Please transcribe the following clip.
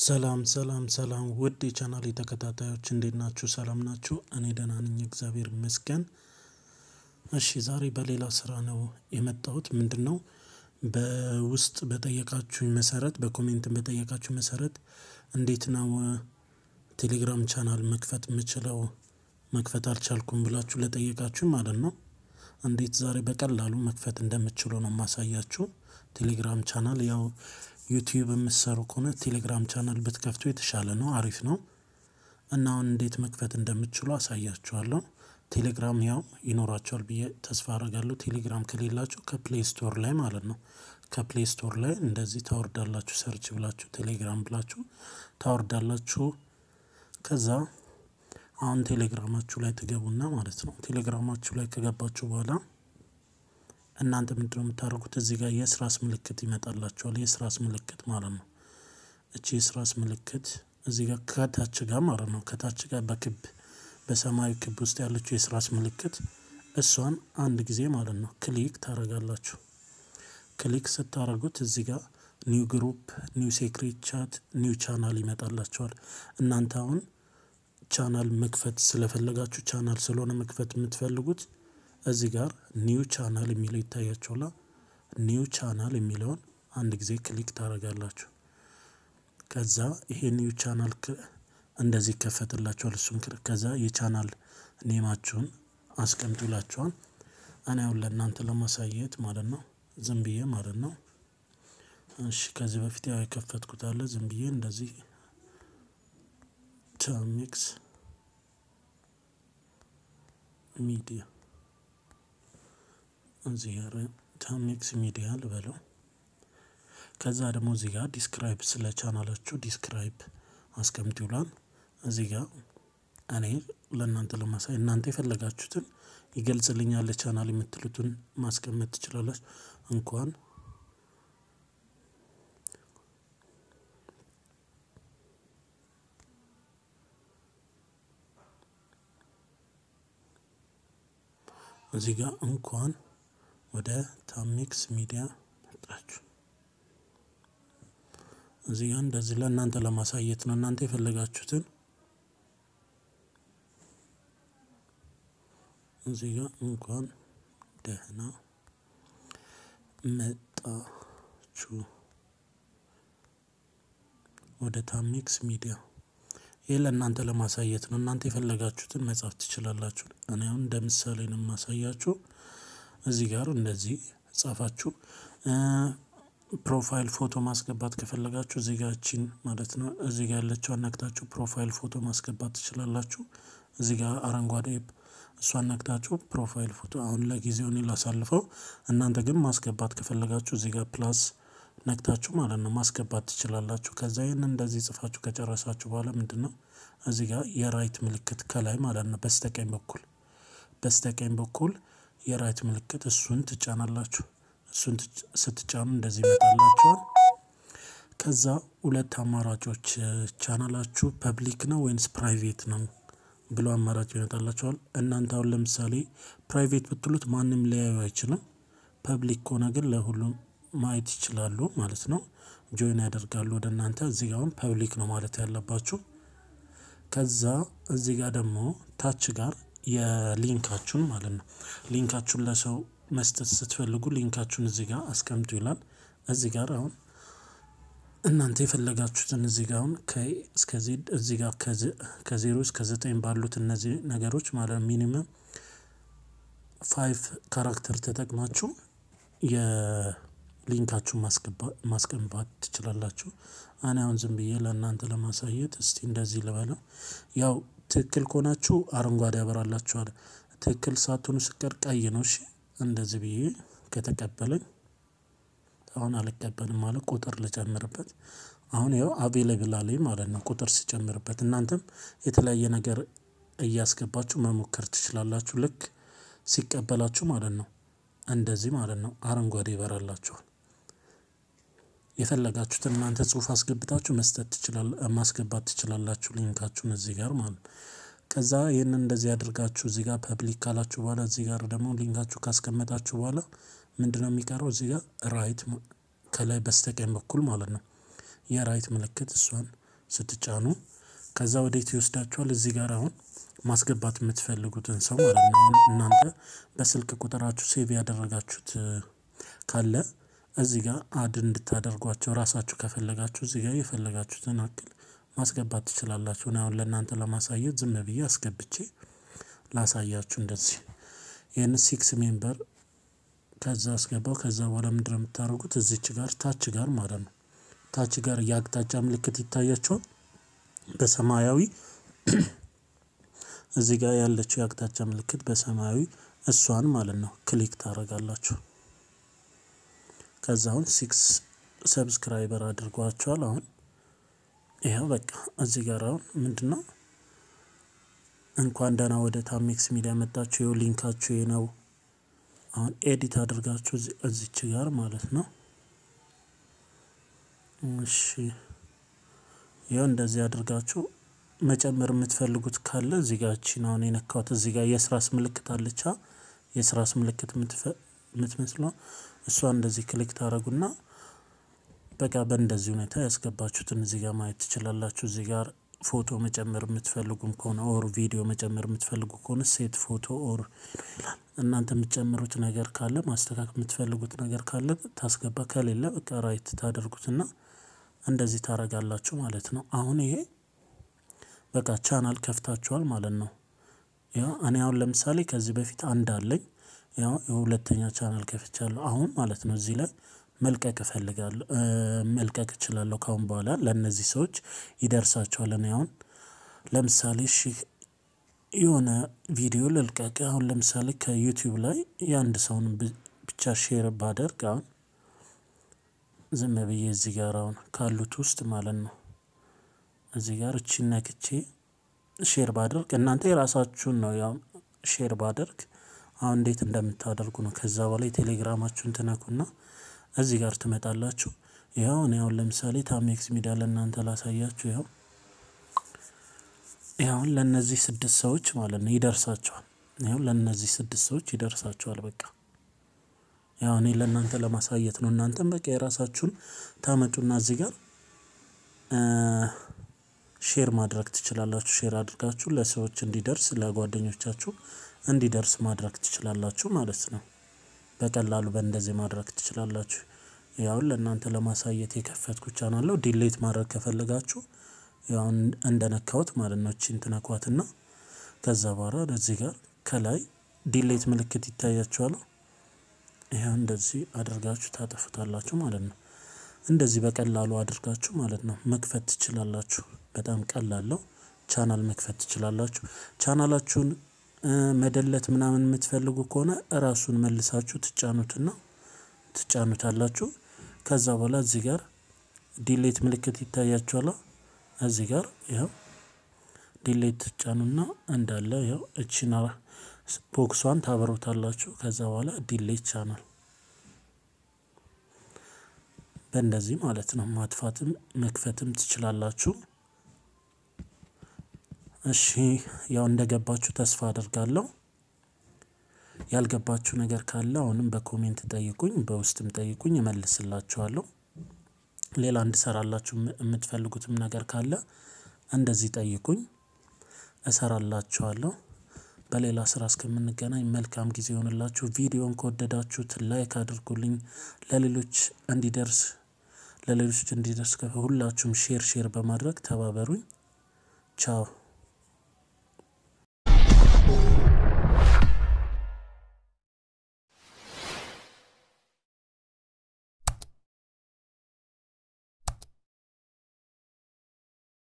ሰላም ሰላም ሰላም ውድ የቻናሌ ተከታታዮች እንዴት ናችሁ ሰላም ናችሁ እኔ ደህና ነኝ እግዚአብሔር ይመስገን። እሺ ዛሬ በሌላ ስራ ነው የመጣሁት ምንድነው? በውስጥ በጠየቃችሁኝ መሰረት በኮሜንትም በጠየቃችሁኝ መሰረት እንዴት ነው? ቴሌግራም ቻናል መክፈት የምችለው መክፈት አልቻልኩም ብላችሁ ለጠየቃችሁኝ ማለት ነው። እንዴት ዛሬ በቀላሉ መክፈት እንደምትችሉ ነው የማሳያችሁ። ቴሌግራም ቻናል ያው ዩቲዩብ የምትሰሩ ከሆነ ቴሌግራም ቻናል ብትከፍቱ የተሻለ ነው አሪፍ ነው። እና አሁን እንዴት መክፈት እንደምትችሉ አሳያችኋለሁ። ቴሌግራም ያው ይኖራችኋል ብዬ ተስፋ አደርጋለሁ ቴሌግራም ከሌላችሁ ከፕሌይ ስቶር ላይ ማለት ነው። ከፕሌይ ስቶር ላይ እንደዚህ ታወርዳላችሁ ሰርች ብላችሁ ቴሌግራም ብላችሁ ታወርዳላችሁ። ከዛ አሁን ቴሌግራማችሁ ላይ ትገቡና ማለት ነው ቴሌግራማችሁ ላይ ከገባችሁ በኋላ እናንተ ምንድነው የምታደርጉት እዚህ ጋር የስራስ ምልክት ይመጣላችኋል የስራስ ምልክት ማለት ነው። እቺ የስራስ ምልክት እዚህ ጋር ከታች ጋር ማለት ነው ከታች ጋር በክብ በሰማያዊ ክብ ውስጥ ያለችው የስራስ ምልክት እሷን አንድ ጊዜ ማለት ነው ክሊክ ታደርጋላችሁ። ክሊክ ስታደርጉት እዚህ ጋር ኒው ግሩፕ ኒው ሴክሬት ቻት ኒው ቻናል ይመጣላችኋል። እናንተ አሁን ቻናል መክፈት ስለፈለጋችሁ ቻናል ስለሆነ መክፈት የምትፈልጉት እዚህ ጋር ኒው ቻናል የሚለው ይታያችኋል። ኒው ቻናል የሚለውን አንድ ጊዜ ክሊክ ታደርጋላችሁ። ከዛ ይሄ ኒው ቻናል እንደዚህ ይከፈትላችኋል እሱን ከዛ የቻናል ኔማችሁን አስቀምጡ ይላችኋል። እኔ አሁን ለእናንተ ለማሳየት ማለት ነው ዝም ብዬ ማለት ነው። እሺ ከዚህ በፊት ያው የከፈትኩት አለ ዝም ብዬ እንደዚህ ታሚክስ ሚዲያ እዚህ ጋር ታሚክስ ሚዲያ ልበለው። ከዛ ደግሞ እዚህ ጋር ዲስክራይብ ስለ ቻናላችሁ ዲስክራይብ አስቀምጡ ይላል። እዚህ ጋር እኔ ለእናንተ ለማሳይ እናንተ የፈለጋችሁትን ይገልጽልኛል ቻናል የምትሉትን ማስቀመጥ ትችላላችሁ። እንኳን እዚህ ጋር እንኳን ወደ ታሚክስ ሚዲያ መጣችሁ። እዚህ ጋር እንደዚህ ለእናንተ ለማሳየት ነው እናንተ የፈለጋችሁትን እዚህ ጋር እንኳን ደህና መጣችሁ ወደ ታሚክስ ሚዲያ ይህ ለእናንተ ለማሳየት ነው እናንተ የፈለጋችሁትን መጻፍ ትችላላችሁ። እኔ አሁን እንደ ምሳሌ ነው የማሳያችሁ። እዚህ ጋር እንደዚህ ጻፋችሁ ፕሮፋይል ፎቶ ማስገባት ከፈለጋችሁ እዚህ ጋር እቺን ማለት ነው እዚህ ጋር ያለችውን ነክታችሁ ፕሮፋይል ፎቶ ማስገባት ትችላላችሁ። እዚህ ጋር አረንጓዴ እሷን ነክታችሁ ፕሮፋይል ፎቶ አሁን ለጊዜው እኔ ላሳልፈው እናንተ ግን ማስገባት ከፈለጋችሁ እዚህ ጋር ፕላስ ነክታችሁ ማለት ነው ማስገባት ትችላላችሁ። ከዛ ይሄንን እንደዚህ ጽፋችሁ ከጨረሳችሁ በኋላ ምንድነው? እዚህ ጋር የራይት ምልክት ከላይ ማለት ነው በስተቀኝ በኩል በስተቀኝ በኩል የራይት ምልክት እሱን ትጫናላችሁ እሱን ስትጫኑ እንደዚህ ይመጣላችኋል። ከዛ ሁለት አማራጮች ቻናላችሁ ፐብሊክ ነው ወይንስ ፕራይቬት ነው? ብሎ አማራጭ ይመጣላችኋል እናንተ አሁን ለምሳሌ ፕራይቬት ብትሉት ማንም ሊያዩ አይችልም። ፐብሊክ ከሆነ ግን ለሁሉም ማየት ይችላሉ ማለት ነው። ጆይን ያደርጋሉ ወደ እናንተ እዚህ ጋር አሁን ፐብሊክ ነው ማለት ያለባችሁ። ከዛ እዚህ ጋር ደግሞ ታች ጋር የሊንካችሁን ማለት ነው ሊንካችሁን ለሰው መስጠት ስትፈልጉ ሊንካችሁን እዚህ ጋር አስቀምጡ ይላል። እዚህ ጋር አሁን እናንተ የፈለጋችሁትን እዚህ ጋር አሁን እስከዚህ እዚህ ጋር ከዜሮ እስከ ዘጠኝ ባሉት እነዚህ ነገሮች ማለት ሚኒመም ፋይቭ ካራክተር ተጠቅማችሁ የሊንካችሁን ማስገባት ትችላላችሁ። እኔ አሁን ዝም ብዬ ለእናንተ ለማሳየት እስቲ እንደዚህ ልበለው ያው ትክክል ከሆናችሁ አረንጓዴ ያበራላችኋል ትክክል ሳትሆኑ ስቀር ቀይ ነው። እሺ እንደዚህ ብዬ ከተቀበለኝ አሁን አልቀበልም ማለት ቁጥር ልጨምርበት አሁን ያው አቬሌብል አለኝ ማለት ነው። ቁጥር ስጨምርበት እናንተም የተለያየ ነገር እያስገባችሁ መሞከር ትችላላችሁ ልክ ሲቀበላችሁ ማለት ነው። እንደዚህ ማለት ነው አረንጓዴ ይበራላችኋል። የፈለጋችሁትን እናንተ ጽሁፍ አስገብታችሁ መስጠት ትችላላችሁ ማስገባት ትችላላችሁ ሊንካችሁን እዚህ ጋር ማለት ነው። ከዛ ይህንን እንደዚህ አድርጋችሁ እዚህ ጋር ፐብሊክ ካላችሁ በኋላ እዚህ ጋር ደግሞ ሊንካችሁ ካስቀመጣችሁ በኋላ ምንድነው የሚቀረው እዚህ ጋር ራይት ከላይ በስተቀኝ በኩል ማለት ነው። የራይት ምልክት እሷን ስትጫኑ ከዛ ወዴት ይወስዳችኋል እዚህ ጋር አሁን ማስገባት የምትፈልጉትን ሰው ማለት ነው። አሁን እናንተ በስልክ ቁጥራችሁ ሴቭ ያደረጋችሁት ካለ እዚህ ጋር አድ እንድታደርጓቸው ራሳችሁ ከፈለጋችሁ እዚህ ጋር የፈለጋችሁትን ያክል ማስገባት ትችላላችሁ። እኔ አሁን ለእናንተ ለማሳየት ዝም ብዬ አስገብቼ ላሳያችሁ እንደዚህ ይህን ሲክስ ሜምበር ከዛ አስገባው ከዛ በኋላ ምንድነው የምታደርጉት እዚች ጋር ታች ጋር ማለት ነው። ታች ጋር የአቅጣጫ ምልክት ይታያችኋል በሰማያዊ እዚህ ጋር ያለችው የአቅጣጫ ምልክት በሰማያዊ እሷን ማለት ነው ክሊክ ታደርጋላችሁ። ከዛ አሁን ሲክስ ሰብስክራይበር አድርጓቸዋል አሁን ይኸው በቃ እዚህ ጋር አሁን ምንድነው እንኳን ደህና ወደ ታሜክስ ሚዲያ መጣችሁ ይኸው ሊንካችሁ ይሄ ነው። አሁን ኤዲት አድርጋችሁ እዚች ጋር ማለት ነው። እሺ ይኸው እንደዚህ አድርጋችሁ መጨመር የምትፈልጉት ካለ እዚህ ጋር እቺን አሁን የነካሁት እዚህ ጋር የስራስ ምልክት አለቻ የስራስ ምልክት የምትመስለው እሷን እንደዚህ ክሊክ ታደርጉና በቃ በእንደዚህ ሁኔታ ያስገባችሁትን እዚህ ጋር ማየት ትችላላችሁ። እዚህ ጋር ፎቶ መጨመር የምትፈልጉም ከሆነ ኦር ቪዲዮ መጨመር የምትፈልጉ ከሆነ ሴት ፎቶ ኦር እናንተ የምትጨምሩት ነገር ካለ ማስተካከል የምትፈልጉት ነገር ካለ ታስገባ ከሌለ በቃ ራይት ታደርጉትና እንደዚህ ታደርጋላችሁ ማለት ነው። አሁን ይሄ በቃ ቻናል ከፍታችኋል ማለት ነው። ያው እኔ አሁን ለምሳሌ ከዚህ በፊት አንድ አለኝ ያው የሁለተኛ ቻናል ከፍቻለሁ አሁን ማለት ነው እዚህ ላይ መልቀቅ እፈልጋለሁ መልቀቅ እችላለሁ ከአሁን በኋላ ለእነዚህ ሰዎች ይደርሳቸዋል። እኔ አሁን ለምሳሌ እሺ የሆነ ቪዲዮ ልልቀቅ አሁን ለምሳሌ ከዩቲዩብ ላይ የአንድ ሰውን ብቻ ሼር ባደርግ አሁን ዝም ብዬ እዚህ ጋር አሁን ካሉት ውስጥ ማለት ነው እዚህ ጋር እቺን ነክቼ ሼር ባደርግ እናንተ የራሳችሁን ነው ያው ሼር ባደርግ አሁን እንዴት እንደምታደርጉ ነው። ከዛ በኋላ የቴሌግራማችሁን ትነኩና እዚህ ጋር ትመጣላችሁ። ይኸው እኔ አሁን ለምሳሌ ታሜክስ ሚዲያ ለእናንተ ላሳያችሁ ይኸው ይኸው ለእነዚህ ስድስት ሰዎች ማለት ነው ይደርሳቸዋል። ይኸው ለእነዚህ ስድስት ሰዎች ይደርሳቸዋል በቃ ያው እኔ ለእናንተ ለማሳየት ነው። እናንተም በቃ የራሳችሁን ታመጡና እዚህ ጋር ሼር ማድረግ ትችላላችሁ ሼር አድርጋችሁ ለሰዎች እንዲደርስ ለጓደኞቻችሁ እንዲደርስ ማድረግ ትችላላችሁ ማለት ነው። በቀላሉ በእንደዚህ ማድረግ ትችላላችሁ። ያው ለእናንተ ለማሳየት የከፈትኩት ቻናል ነው ዲሌት ማድረግ ከፈለጋችሁ ያው እንደነካሁት ማለት ነው እቺን ትነኳትና ከዛ በኋላ እዚህ ጋር ከላይ ዲሌት ምልክት ይታያችኋል። ይኸው እንደዚህ አድርጋችሁ ታጠፉታላችሁ ማለት ነው። እንደዚህ በቀላሉ አድርጋችሁ ማለት ነው መክፈት ትችላላችሁ በጣም ቀላል ነው። ቻናል መክፈት ትችላላችሁ ቻናላችሁን መደለት ምናምን የምትፈልጉ ከሆነ እራሱን መልሳችሁ ትጫኑትና ትጫኑታላችሁ ከዛ በኋላ እዚህ ጋር ዲሌት ምልክት ይታያችኋል። እዚህ ጋር ይኸው ዲሌት ትጫኑና እንዳለ ይኸው እቺን ቦክሷን ታበሩታላችሁ ከዛ በኋላ ዲሌት ቻናል በእንደዚህ ማለት ነው ማጥፋትም መክፈትም ትችላላችሁ። እሺ ያው እንደገባችሁ ተስፋ አደርጋለሁ። ያልገባችሁ ነገር ካለ አሁንም በኮሜንት ጠይቁኝ በውስጥም ጠይቁኝ እመልስላችኋለሁ። ሌላ እንድሰራላችሁ የምትፈልጉትም ነገር ካለ እንደዚህ ጠይቁኝ እሰራላችኋለሁ። በሌላ ስራ እስከምንገናኝ መልካም ጊዜ ይሁንላችሁ። ቪዲዮን ከወደዳችሁት ላይክ አድርጉልኝ ለሌሎች እንዲደርስ ለሌሎች እንዲደርስ ሁላችሁም ሼር ሼር በማድረግ ተባበሩኝ። ቻው